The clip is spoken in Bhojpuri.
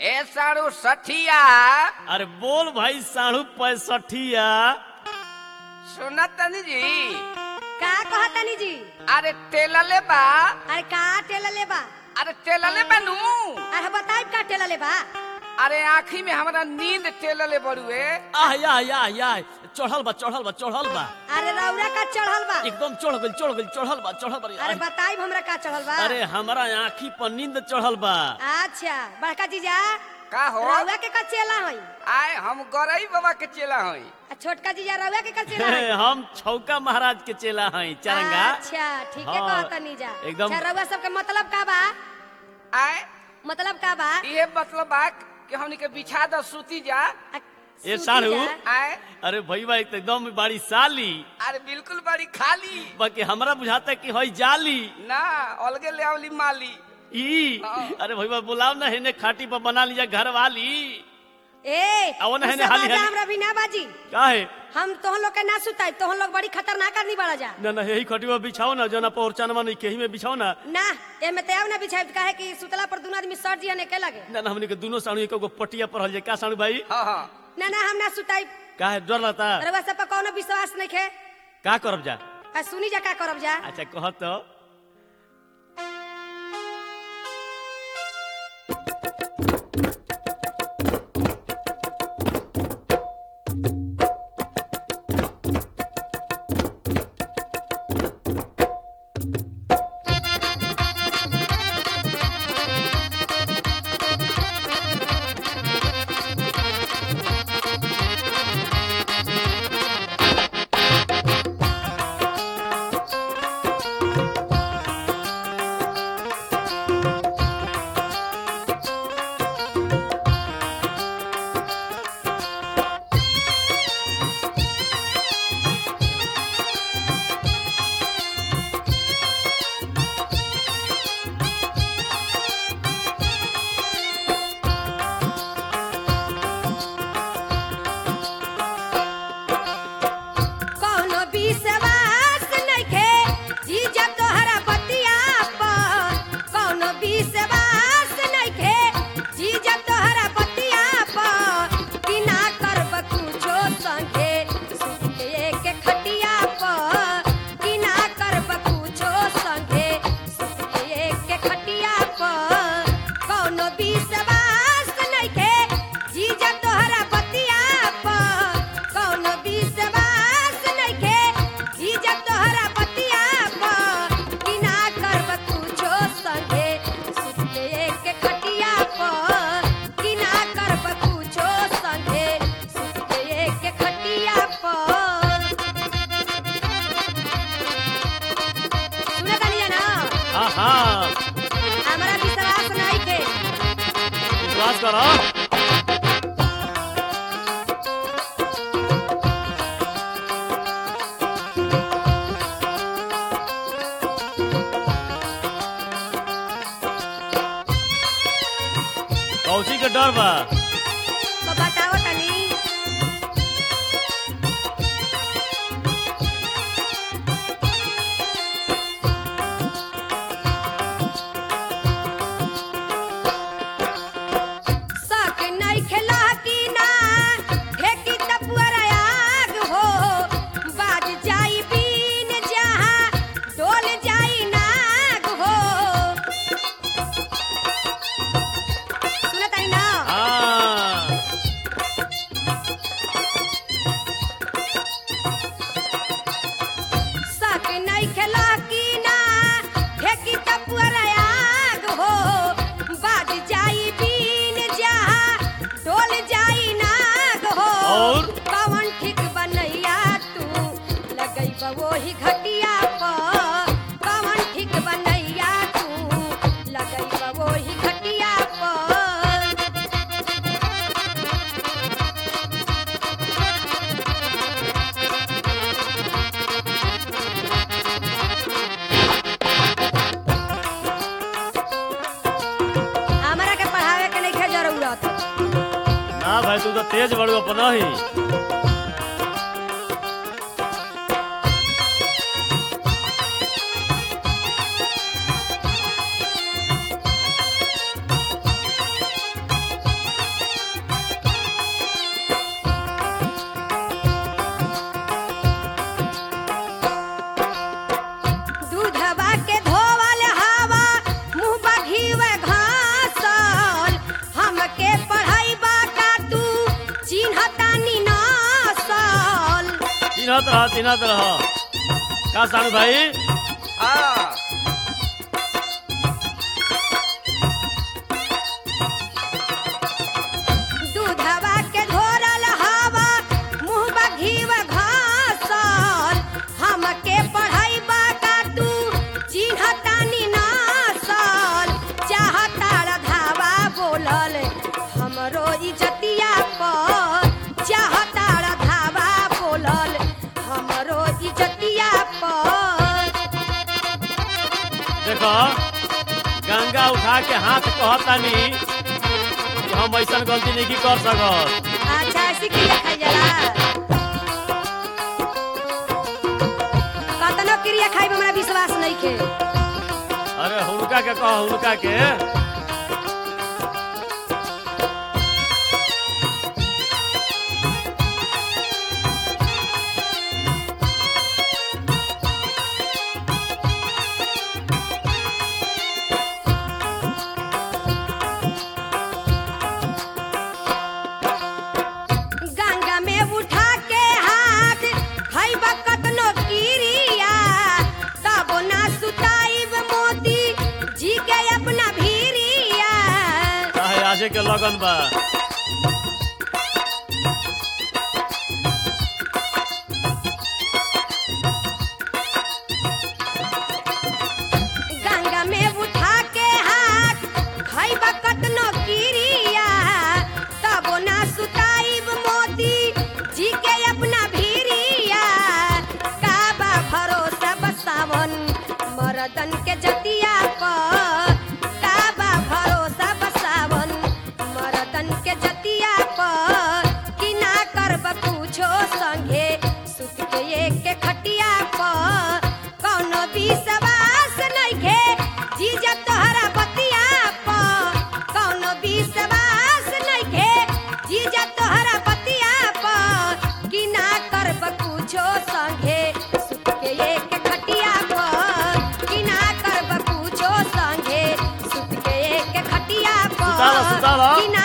ए साड़ू सठिया अरे बोल भाई साढ़ू पैसठिया सुना तनी जी का कहतानी जी अरे तेलले बा अरे का टेला लेबा अरे तेलले बनू अरे बताई का टेला लेबा अरे आँखी में हमारा नींद तेलले बड़ुए आह या या या चढ़ल बा चढ़ल बा चढ़ल बा अरे रौरा का चढ़ल बा एकदम चढ़ गइल चढ़ गइल चढ़ल बा चढ़ल बा अरे बताई हमरा का चढ़ल बा अरे हमारा आँखी पर नींद चढ़ल बा अच्छा बड़का जीजा का हो रौरा के का चेला हई आए हम गरई बाबा के चेला हई आ छोटका जीजा रौरा के का चेला हई हम छौका महाराज के चेला हई चरंगा अच्छा ठीक है हाँ, कहतानी जा एकदम- अच्छा रौरा सबके मतलब का बा आए मतलब का बा ये मतलब बा कि हमनी के बिछा द सूती जा आ, ए सूती साढ़ू जा। आए अरे भैया तो एकदम बड़ी साली अरे बिल्कुल बड़ी खाली बाकी हमरा बुझाता कि हई जाली ना अलगे ले आवली माली ई हाँ। अरे भैया बुलाओ ना हेने खाटी पर बना लिया घर वाली ए आओ ना, उ हेने सब हाली, बाजा हाली। हमरा भी ना बाजी काहे हम तोहन लोग के ना सुताई तोहन लोग बड़ी खतरनाक आदमी बड़ा जा ना ना यही खटिया बिछाओ ना जना पहचानमा नहीं केही में बिछाओ ना ना एमे ते अब ना बिछाई काहे कि सुतला पर दुनो आदमी सर जिया ने के लगे ना ना हमने के दोनों साणु एक पटिया पर हल जाए का साणु भाई हाँ हाँ ना ना हम ना सुताई काहे डर लगता रउआ सब पर कोनो विश्वास नहीं खे का करब जा आ सुनी जा का करब जा अच्छा कह तो कोनो विश्वास नहीं खे जी जब तोहरा बतिया पर कोनो विश्वास नहीं खे जी जब तोहरा बतिया पर कि ना करब कुछो संगे सुते के खटिया पर कि ना करब कुछो संगे सुते के खटिया पर कोनो विश्वास नहीं खे जी जब तोहरा बतिया पर कोनो विश्वास नहीं खे जी जब तोहरा बतिया पर कि ना करब कुछो संगे सुते के खटिया पर कि ना करब कुछो संगे सुते के खटिया पर सुनत तानी ना हाँ हाँ हमरा विश्वास नहीं खे विश्वास करो कौची के डर बा तो बताओ तनी सक नहीं खेला की ना फेंकी तपुअर आग हो बाज जाई बीन जहाँ डोल जाई नाग हो सुनत आई ना हाँ सक नहीं खेला की ना फेंकी तपुअर आग हो बाज जाई बीन जहाँ डोल जाई नाग हो और? कवन ठीक बनैया तू लगैब वही घटिया पर कवन ठीक बनैया तू लगैब वही घटिया पर हमरा के पढ़ावे के नहीं जरूरत ना भाई तू तो तेज बड़ू अपन ही चिन्हत रह चिन्हत रह का सानू भाई हाँ दूधवा के घोरल हवा मुहबा घीव घासल हमके पढ़ाईबा का तू चिन्हतानी नासल चाहतार धावा बोलल हमरो इजतिया पर चाहतार धावा बोलल हमरो इजतिया पर देखो गंगा उठा के हाथ कहतानी कि हम ऐसा गलती नहीं कर सकत अच्छा ऐसी क्रिया खाई जाला कतनो क्रिया खाई में हमरा विश्वास नहीं खे अरे हुनका के कह हुनका के गंगा में उठा के हाथ खैबा कतनो क्रिया तब ना सुताइब मोती जी के अपना भीरिया चाहे आजे के लगन बा गंगा में उठा के हाथ खैबा कतनो क्रिया तब ना सुताइब मोती जी के अपना भीरिया काबा भरोसा बसावन मरदन के जतिया पर काबा भरोसा बसावन मरदन के जतिया पर कि ना करब पूछो संगे सुत के एक के खटिया पर कौनो विश्वास नइखे जी जब तोहरा बतिया पर कौनो विश्वास नइखे जी जब तोहरा बतिया पर कि ना करब पूछो संगे सुत के एक खटिया पर कि ना करब पूछो संगे सुत के एक खटिया सुताला, पर सुताला। कि ना